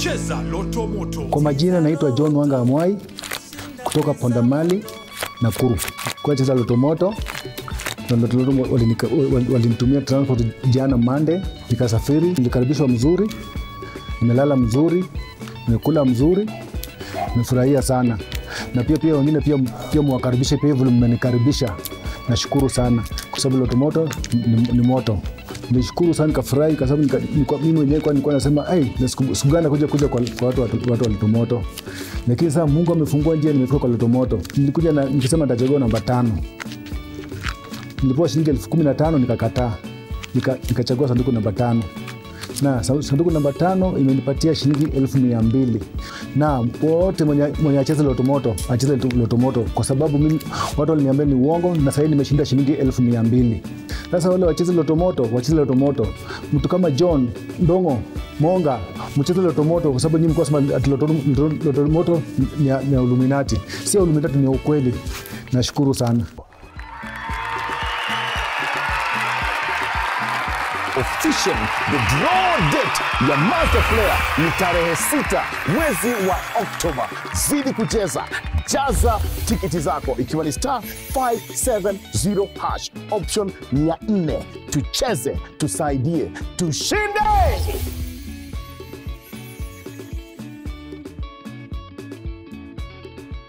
Cheza Loto Moto. Kwa majina naitwa John Wanga Amwai kutoka Pondamali, Nakuru. Kwa cheza Loto Moto na Loto Moto walinika- wal- walinitumia transport jana Monday, nikasafiri, nilikaribishwa mzuri, nimelala mzuri, nimekula mzuri, nimefurahia sana na pia pia wengine pia, pia mwakaribishe pia vile mmenikaribisha. Nashukuru sana kwa sababu Loto Moto ni, ni moto. Nilishukuru sana nikafurahi kwa sababu nika- nilikuwa- mimi mwenyewe kwa nilikuwa nasema hey, siku gani kuja kuja kwa, kwa watu, watu, watu wa Loto Moto, lakini sasa Mungu amefungua njia, nimefika kwa Loto Moto. Nilikuja na, nikisema nitachagua namba tano nilipewa shilingi elfu kumi na tano nikakataa, Nika- nikachagua sanduku namba tano na sa- sanduku namba tano imenipatia shilingi elfu mia mbili na wote mwenye, mwenye acheze lotomoto acheze tu- lotomoto kwa sababu mimi watu waliniambia ni uongo na sahii nimeshinda shilingi elfu mia mbili sasa wale wacheze lotomoto wacheze lotomoto mtu kama john ndongo monga mcheze lotomoto kwa sababu nyinyi mlikuwa sema ati loto- loto- lotomoto ni ya- ni ya uluminati sio uluminati ni ya ukweli nashukuru sana officially the draw date ya master player ni tarehe sita mwezi wa oktoba zidi kucheza jaza tiketi zako ikiwa ni star 570 hash option 400 tucheze tusaidie tushinde